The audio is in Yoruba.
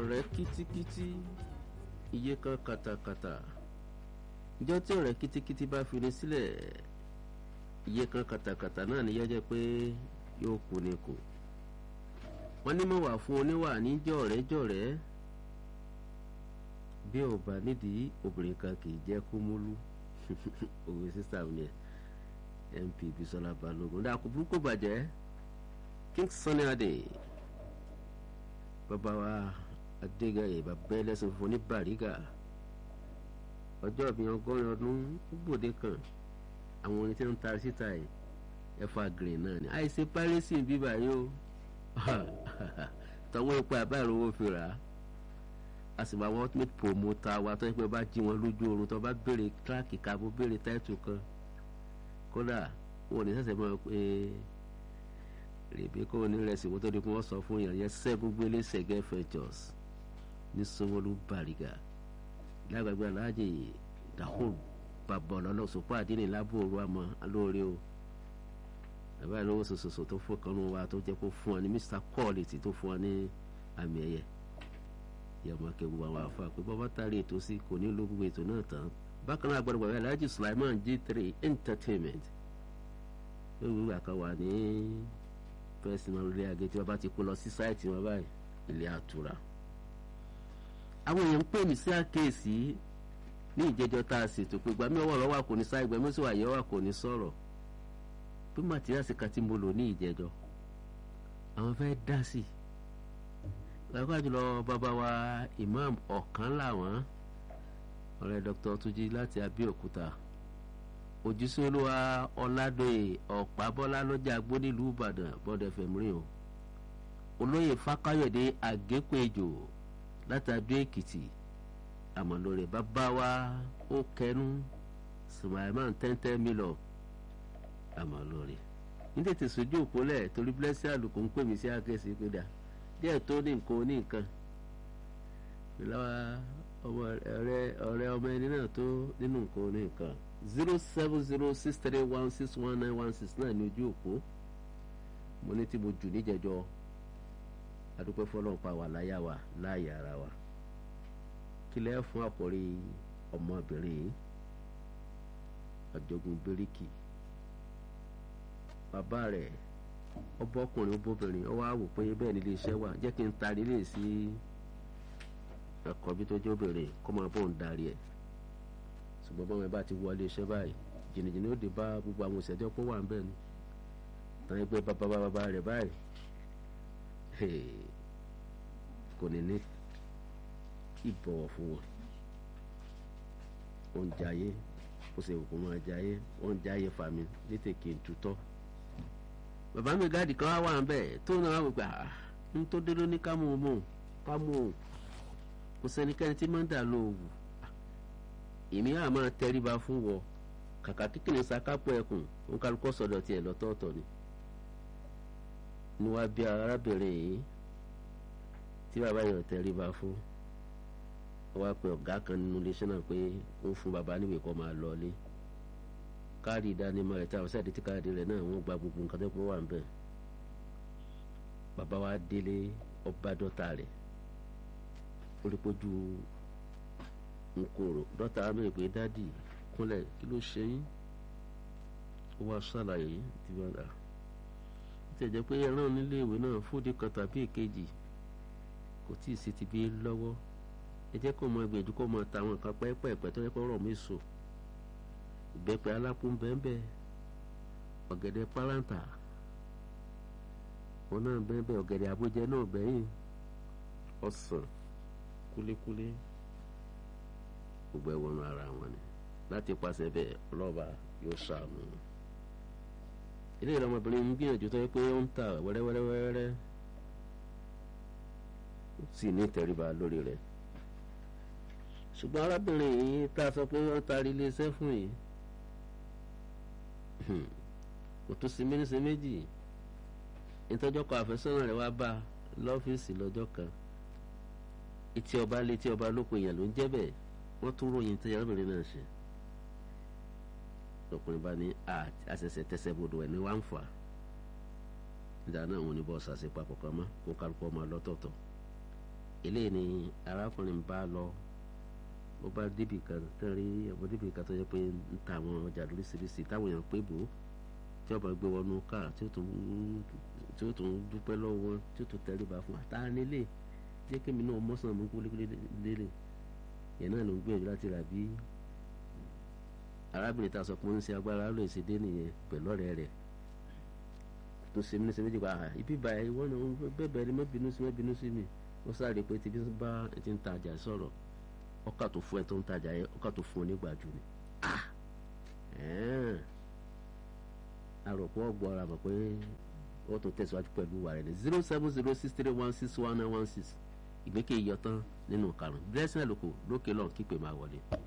ọ̀rẹ́ kítíkítí iye kan kàtàkàtà ìjọ tí ọ̀rẹ́ kítíkítí bá fi ní sílẹ̀ iye kan kàtàkàtà náà ní yẹ́jẹ́ pé yóò kú ni kù wọ́n ní mọ̀ wà fún oníwà ní jọ̀rẹ́ jọ̀rẹ́ bí ò bá nídìí obìnrin kan kì í jẹ́ kó múlú òwe sísá mi ẹ̀ mp bisola balogun dàkú burúkú bàjẹ́ king sunny adé bàbá wa adégayè bàbá ẹlẹ́sìn fún ní bàrígà ọjọ́ ìbí ọgọ́rin ọdún gbòde kan àwọn orin tí wọ́n ń ta síta ẹ̀ ẹ̀fà green náà ni àìsí párẹ́sì bíbà yóò tọwọ́ epo àbá ìrówó fi rà á a sì máa wọ́n ultimate promoter wa tó yẹ pé bá jí wọn lójú oorun tó bá béèrè kíláàkì kábó béèrè táìtù kan kódà wọn ò ní sẹ̀sẹ̀ mọ́ pé rèébí kó o ní rẹsì wọ́n tó di kí wọ́n sọ fún yàn yẹn sẹ́gun gbélé sẹ́gẹ́ ventures ní sanwó-olu bàrígà lágbàgbé aláàjì dahul bàbá ọlọ́lọ́ sọ́pọ̀ àdínní lábòrò àmọ́ alóore o bàbá ìlówó sòsòsò tó fún kanú wa tó jẹ́ kó fún ọ ní mr quality tó fún ọ ní àmì ẹ̀yẹ yàmọ̀ kẹ́gbọ́ àwọn afa pé bọ́bá tari ètò sí kò ní ló gbogbo ètò náà tán bákan náà gbọ́dọ̀ bàbá alhaji sulaiman g3 entertainment ló wí wà kan wà ní personal ilé agé tí wọ́n bá ti kó lọ sí sáìtì wọn báyìí ilé àtura àwọn èèyàn ń pè mí sí àkéèsí ní ìjẹjọ tá a ṣètò pé gbàmí ọwọ́ ọ̀rọ̀ wà kò ní sáì gbàmí sì wà yẹ wà kò ní sọ̀rọ̀ pé màtíríàsì kan tí mo lò ní ìjẹjọ àwọn fẹ́ dá sí i lágbàá jùlọ bàbá wa imam ọ̀kan làwọn ọ̀rẹ́ dr tuji láti abẹ́òkúta òjíṣẹ́ olúwa ọ̀làdọ̀yè ọ̀pábọ́lá lọ́jà gbónílùú ìbàdàn bọ́dẹ̀ fẹ̀mírìn o olóyè fákáyọ̀dé àgékòèjò láti adó èkìtì àmọ̀lórí bàbá wa ó kẹnu sùmàìmán tẹ́ntẹ́ mílọ̀ àmọ̀lórí ní tètè sojú òpólẹ̀ torí blessing àlùkò ń pè mí sí àkẹ́sì pé dáa díẹ̀ tó ní nǹkan ní nǹkan ìlàwà ọmọ ọ̀rẹ́ ọ̀rẹ́ ọmọ ẹni náà tó nínú nǹkan ní nǹkan zero seven zero six three one six one nine one six náà ní ojú òpó mo ní tí mo jù níjẹjọ adúpẹ́ fọlọ́n pa wà láyà wa láàyè ara wa kílẹ̀ fún àkọ́rí ọmọbìnrin yìí ọ̀jọ̀gbọ́n bíríkì bàbá rẹ̀ ọbọ ọkùnrin obìnrin ọwọ àwò pé bẹ́ẹ̀ nílé iṣẹ́ wà jẹ́ kí n taari lè sí ẹ̀kọ́ bí tó jẹ́ obìnrin kó máa bọ̀ ń darí ẹ̀ ṣùgbọ́n báwọn ẹ bá ti wọlé iṣẹ́ báyìí jìnnìjìnnì ó dé bá gbogbo àwọn òṣèjọ́ pọ̀ wà ń bẹ̀ ni tàn ẹgbẹ́ bàbá bàbá rẹ̀ báyìí kò ní ní ìbọ̀wọ̀ fún wọn ó ń jayé ó sì kò máa jayé ó ń jayé fàmí létèké ń tutọ́ bàbá mi gáàdì kan wá wà ń bẹ̀ tó náà wò gbà ń tó dé lóní ká mú un mú ká mú un kò sẹ́nikẹ́ni tí máa ń dà ló wù èmi àá máa tẹríba fún wọ kàkà kíkìnì sakápọ̀ ẹkùn ń kálukọ́ sọ̀dọ̀ tiẹ̀ lọ́tọ̀ọ̀tọ̀ ni ni wàá bí arábìnrin yìí tí bàbá yẹn tẹríba fún wàá pe ọ̀gá kan nínú iléeṣẹ́ náà pé ó fún bàbá níwèé kọ́ máa lọ ilé káàdì ìdánimọ̀ rẹ̀ tí àwọn sáà tí káàdì rẹ̀ náà wọ́n gba gbogbo nǹkan tó pọ̀ wà ń bẹ̀. bàbá wa délé ọba dọ́ta rẹ̀ orípojú nkòrò dọ́ta mẹ́rin pé dádì kúnlẹ̀ kí ló ṣe yín ó wá ṣàlàyé tí wọ́n dà ó ti jẹ́ pé ẹran nílé ìwé náà fúdi kan tàbí èkejì kò tí ì sí ti bí lọ́wọ́ ẹ jẹ́ kó mọ ìgbìyànjú kó mọ tàwọn nǹkan pẹ́ẹ́pẹ́ẹ́pẹ́ tó yẹ kó rọ̀ mí sùn ìbẹ́pẹ alápò bẹ́ẹ̀bẹ́ ọ̀gẹ̀dẹ̀ pálánta wọn náà bẹ́ẹ̀bẹ́ ọ̀gẹ̀dẹ̀ àbújẹ náà bẹ́yìn ọ̀sán kúlékúlé gbogbo ẹ̀wọ̀n ara wọn ni láti pàṣẹ bẹ́ẹ̀ ọlọ́ba yóò ṣàánú. ilé ìrọmọbìnrin ń gbìyànjú tó yẹ pé ó ń ta wẹ́rẹ́wẹ́rẹ́wẹ́rẹ́ ó sì ní ìtẹríba lórí rẹ̀ ṣùgbọ́n arábìnrin yìí tá a sọ pé wọ́n taari iléeṣẹ́ fún yìí kò tún sí mínísí méjì ìtọ́jọ́ kan àfẹ́sọ́nà rẹ̀ wá bá lọ́fíìsì lọ́jọ́ kan etí ọba létí ọba lóko èèyàn ló ń jẹ́ bẹ́ẹ̀ wọ́n tún ròyìn tí arábìnrin náà ṣe ọkùnrin bá ní àṣẹṣẹ tẹsẹ̀ bodò ẹ̀ ní wá ń fà nígbà náà wọn ní bọ́ọ̀sì àṣepapọ̀ kan mọ́ kó kálukọ́ máa lọ́tọ̀ọ̀tọ̀ eléyìí ni arákùnrin bá lọ ó bá débì kan tẹ́rí ọmọ débì kan tó yẹ pé ń ta àwọn ọjà lóríṣiríṣi táwọn èèyàn pé bò ó tí ọba gbé wọnú káà tí ó tún tí ó tún dúpẹ́ lọ́wọ́ tí ó tún tẹríba fún àtànílé jẹ́ kémi náà mọ́sàn mú kúlékúlé lélẹ̀ yẹn náà ló ń gbìyànjú láti rà bí arábìnrin ta sọ pé ó ń ṣe agbára ló ṣe dé nìyẹn pẹ̀lú ọ̀rẹ́ rẹ̀ tó ṣe mí ní ṣe méjì pa ibi ìbàyà ìwọ náà bẹ́ẹ̀ bẹ́ẹ̀ ni má bínú sí má bínú sí mi ó sáré pé tí bí wọ́n bá ti ń tajà sọ̀rọ̀ ọkà tó fún ẹ tó ń tajà yẹn ọkà tó fún ọ nígbàjú ni àròpọ̀ ọgbọ́n ara mọ̀ pé ó tún tẹ̀síwájú pẹ̀lú wàrẹ̀ ní zero seven zero six three one six one nine one six ìgbékè iyọ̀ tán nínú karùn-ún blessing ẹ̀ lóko lókè lọ́n kípè máa wọlé.